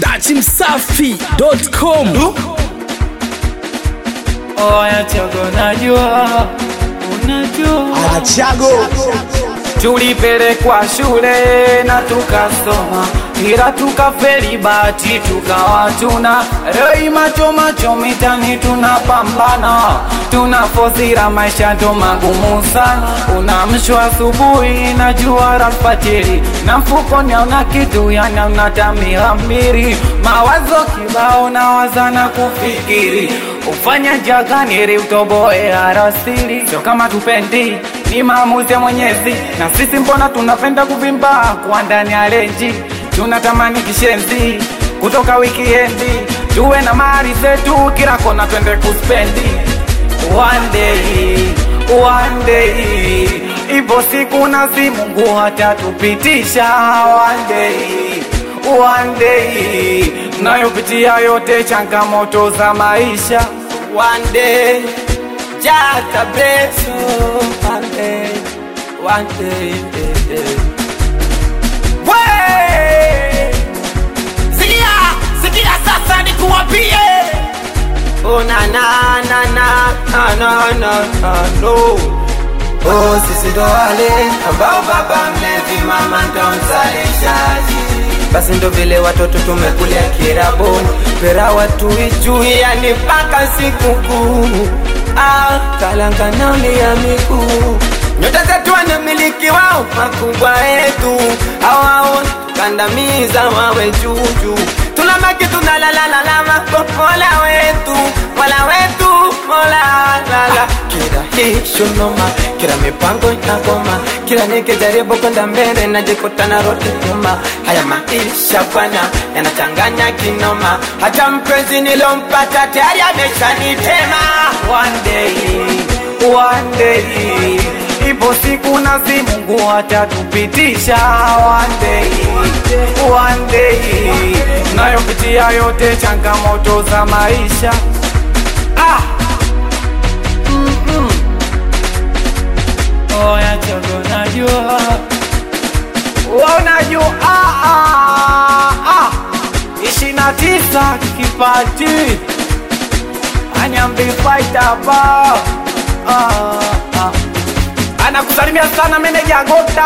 dachimsafi.com Oya chogo, unajua unajua Anachago tulipelekwa shule na tukasoma, ila tukafeli bahati tukawa tuna rei macho macho mitani tunapambana, tunafosira maisha ndo magumu sana. Unamshwa asubuhi na jua la alfajiri, na mfukoni hauna kitu, yani hauna tamira mbili, mawazo kibao na wazana kufikiri ufanya jagani ili utoboe arasili, sio kama tupendi ni maamuzi ya Mwenyezi, na sisi mbona tunapenda kuvimba kwa ndani ya renji, tunatamani kishenzi kutoka wikiendi, tuwe na mali zetu kila kona, twende kuspendi one day, one day, ipo siku nasi Mungu hatatupitisha one day, one day, nayopitia yote changamoto za maisha one day Jata beso one day, one day, eh, eh. We! Sikia, sikia sasa nikuwapie. Oh na na na na na na na na no. Oh sisi ndo wale ambao baba mlevi mama ndo mzalishaji basi ndo vile watoto tumekulia kiraboni pera watu ijui yani mpaka sikukuu ah, kalanga nauli ya miguu nyota zetu wanamiliki wao makubwa yetu hawao kandamiza wawe juujuu tunabaki tunalalalalama mola wetu mola wetu mola lala kila hisho noma kila mipango inagoma kila nikijaribu kwenda mbele najikuta narudi nyuma haya maisha bwana yanachanganya kinoma hata mpenzi nilompata tayari ameshanitema one day, one day ipo siku nasi Mungu atatupitisha one day, one day nayopitia yote changamoto za maisha ah. Mm-mm. Oya chogo najua unajua ah, ah, ah. ishirini na tisa kipati anyambifaita ba ah, ah. anakusalimia sana meneja Gota,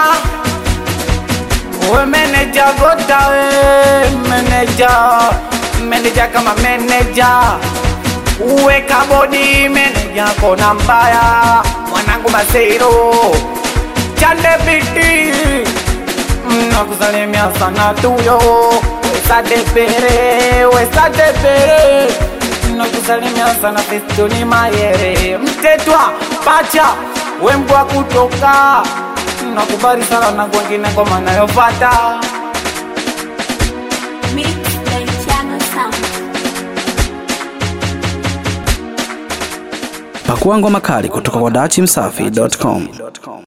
we meneja Gota, we meneja meneja kama meneja uwe kabodi meneja kona mbaya mwanangu Maseiro chande biti nakusalimia sana tuyo wesadepere wesadepere nakusalimia sana festoni mayere mtetwa pacha wembwa kutoka nakubali sana na kwengine kwa manayopata Mix by Channel Sound. pakua ngoma kali kutoka kwa dachimsafi.com